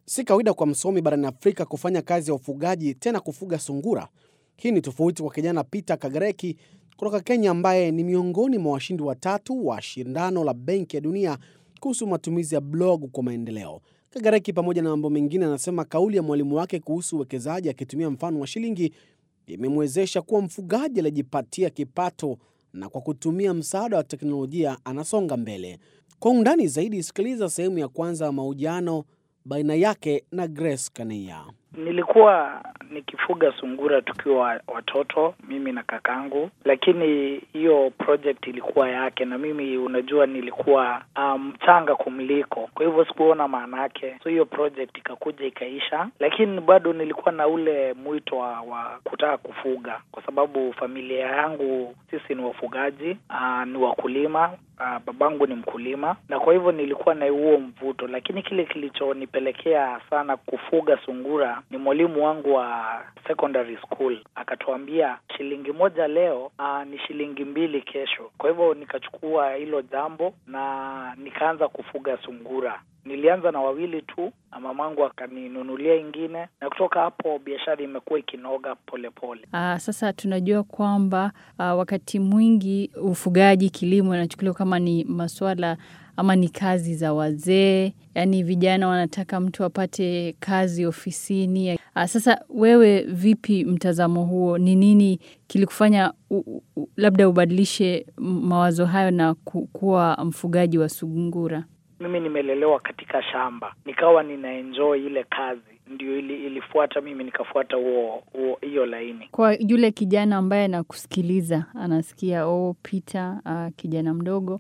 Si kawaida kwa msomi barani Afrika kufanya kazi ya ufugaji, tena kufuga sungura. Hii ni tofauti kwa kijana Peter Kagareki kutoka Kenya, ambaye ni miongoni mwa washindi watatu wa shindano la Benki ya Dunia kuhusu matumizi ya blog kwa maendeleo. Kagareki, pamoja na mambo mengine, anasema kauli ya mwalimu wake kuhusu uwekezaji akitumia mfano wa shilingi imemwezesha kuwa mfugaji aliyejipatia kipato na kwa kutumia msaada wa teknolojia anasonga mbele. Kwa undani zaidi, sikiliza sehemu ya kwanza ya mahojiano baina yake na Grace Kaneya. Nilikuwa nikifuga sungura tukiwa watoto, mimi na kakangu, lakini hiyo project ilikuwa yake, na mimi unajua, nilikuwa mchanga um, kumliko, kwa hivyo sikuona maana yake, so hiyo project ikakuja ikaisha, lakini bado nilikuwa na ule mwito wa, wa kutaka kufuga, kwa sababu familia yangu sisi ni wafugaji uh, ni wakulima uh, babangu ni mkulima, na kwa hivyo nilikuwa na huo mvuto, lakini kile kilichonipelekea sana kufuga sungura ni mwalimu wangu wa secondary school akatuambia, shilingi moja leo aa, ni shilingi mbili kesho. Kwa hivyo nikachukua hilo jambo na nikaanza kufuga sungura. Nilianza na wawili tu, mamangu akaninunulia ingine, na kutoka hapo biashara imekuwa ikinoga polepole. Aa, sasa tunajua kwamba aa, wakati mwingi ufugaji, kilimo inachukuliwa kama ni masuala ama ni kazi za wazee, yaani vijana wanataka mtu apate kazi ofisini. Aa, sasa wewe vipi mtazamo huo? Ni nini kilikufanya u, u, labda ubadilishe mawazo hayo na ku, kuwa mfugaji wa sungura? Mimi nimelelewa katika shamba, nikawa ninaenjoy ile kazi ndio ili, ilifuata mimi nikafuata huo hiyo laini. Kwa yule kijana ambaye anakusikiliza anasikia, oh, Peter uh, kijana mdogo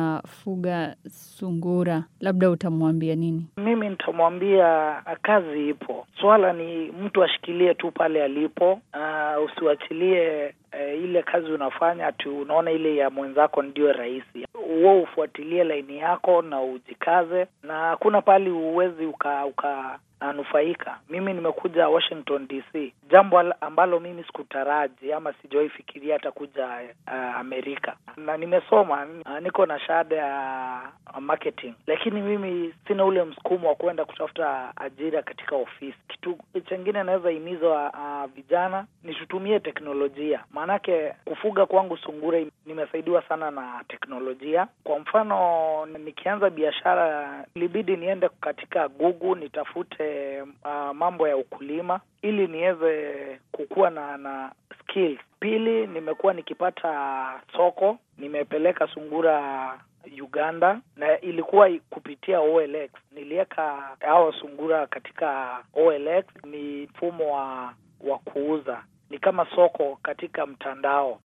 anafuga sungura, labda utamwambia nini? Mimi nitamwambia kazi ipo, swala ni mtu ashikilie tu pale alipo. Uh, usiwachilie uh, ile kazi unafanya tu unaona ile ya mwenzako ndio rahisi. Wewe ufuatilie laini yako na ujikaze, na hakuna pahali uwezi uka, uka anufaika. Mimi nimekuja Washington DC, jambo ambalo mimi sikutaraji ama sijawahi fikiria hata kuja uh, Amerika, na nimesoma uh, niko na shahada ya uh, marketing, lakini mimi sina ule msukumo wa kwenda kutafuta ajira katika ofisi. Kitu chengine naweza himiza uh, vijana ni tutumie teknolojia, maanake kufuga kwangu sungura nimesaidiwa sana na teknolojia. Kwa mfano, nikianza biashara ilibidi niende katika Google nitafute Uh, mambo ya ukulima ili niweze kukuwa na na skills. Pili, nimekuwa nikipata soko, nimepeleka sungura Uganda na ilikuwa kupitia OLX. Niliweka hao sungura katika OLX, ni mfumo wa wa kuuza, ni kama soko katika mtandao.